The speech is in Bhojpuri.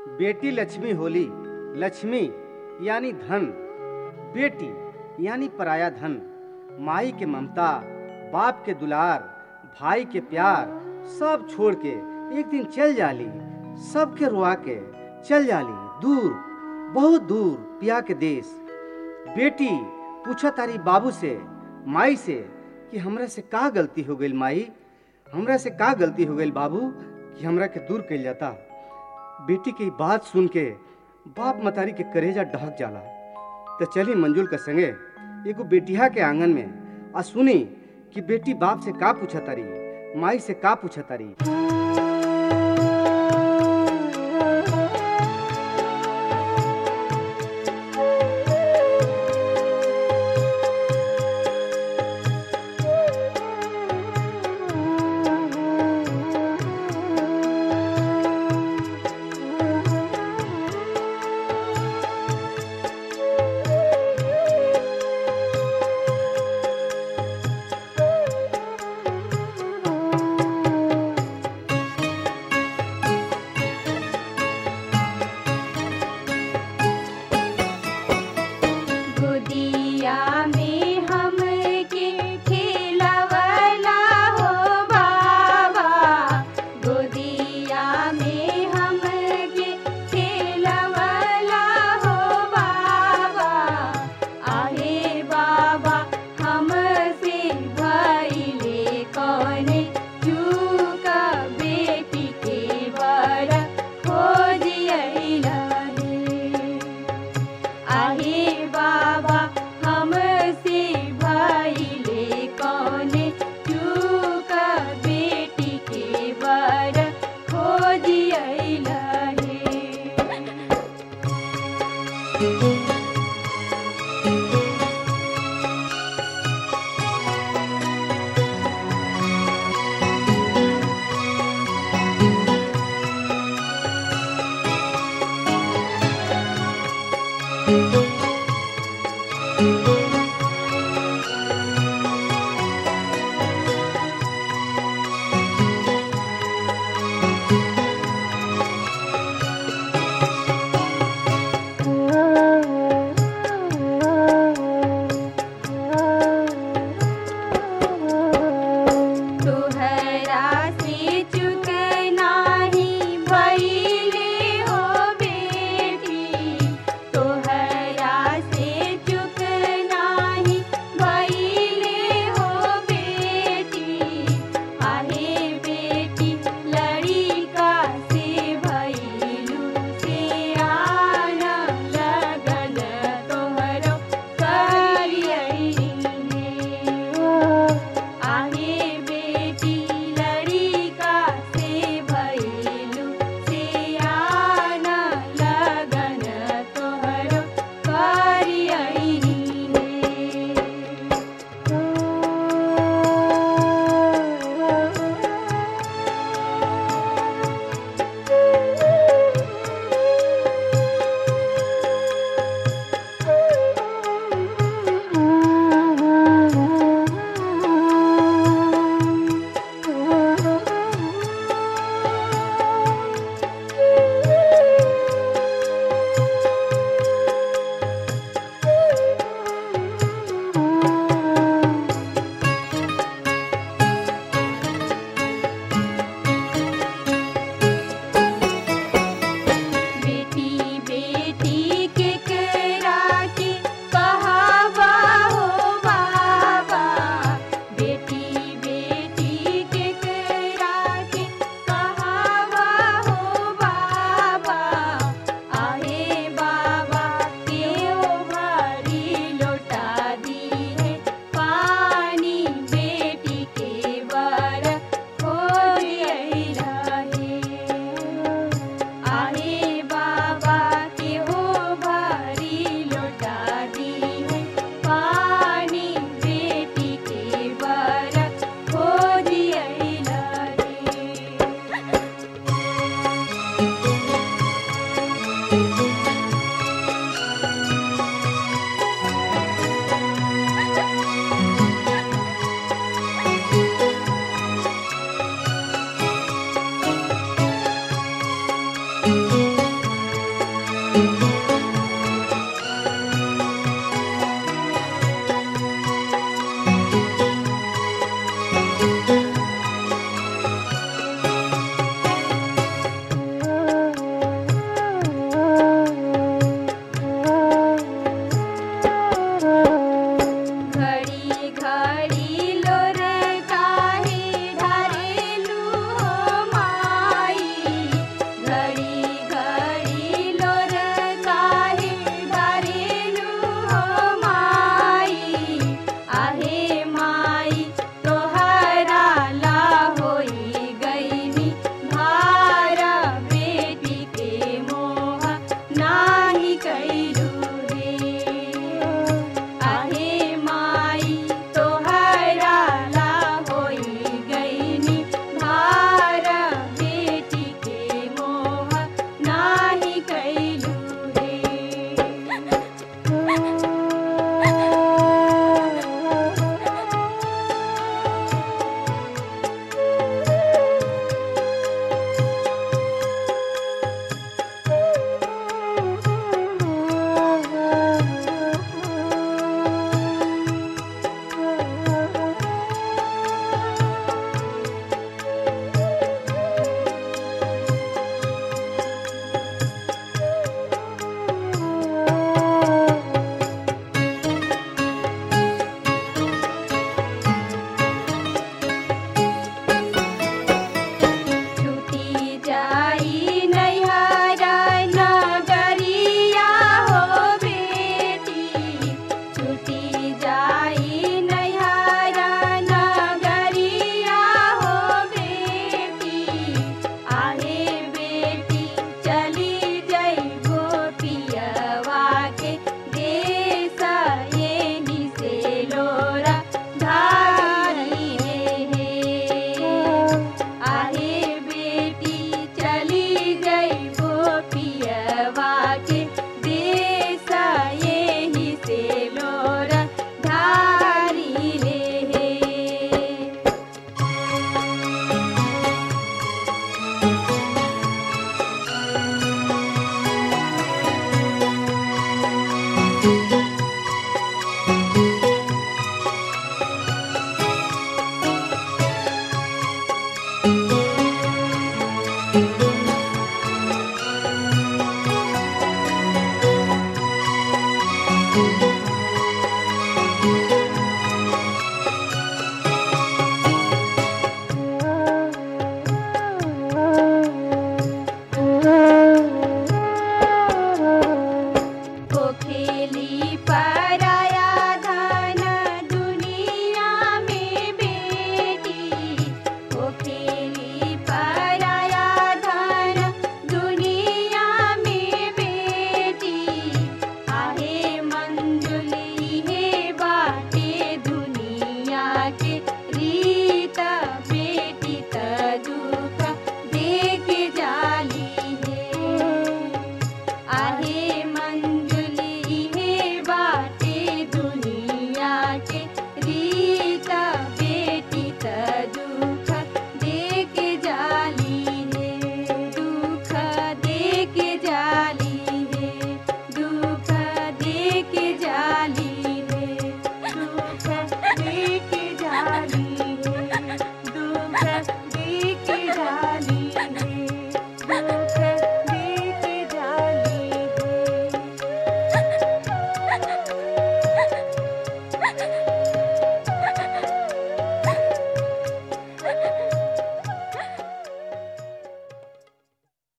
बेटी लक्ष्मी होली लक्ष्मी यानी धन बेटी यानी पराया धन माई के ममता बाप के दुलार भाई के प्यार सब छोड़ के एक दिन चल जाली सबके रुआ के चल जाली दूर बहुत दूर पिया के देश बेटी पूछा तारी बाबू से माई से कि हमरा से का गलती हो गई माई हमरा से का गलती हो गई बाबू कि हमरा के दूर कइल जाता बेटी की बात सुन के बाप मतारी के करेजा ढहक जाला तो चली मंजुल के संगे एगो बेटिया के आंगन में आ सुनी कि बेटी बाप से का पूछा तारी माई से का पूछा तारी गोदिया में हमके खिलवला हो बाबा गोदिया में हमके खिलवला हो बाबा आहे बाबा हमसे भइले कौने चूक बेटी के बड़ा खोजियला हे आहे बाबा हमसे भइले कौने चूक बेटी के बर खोजियला हे तोहरा से चुक नाही भइले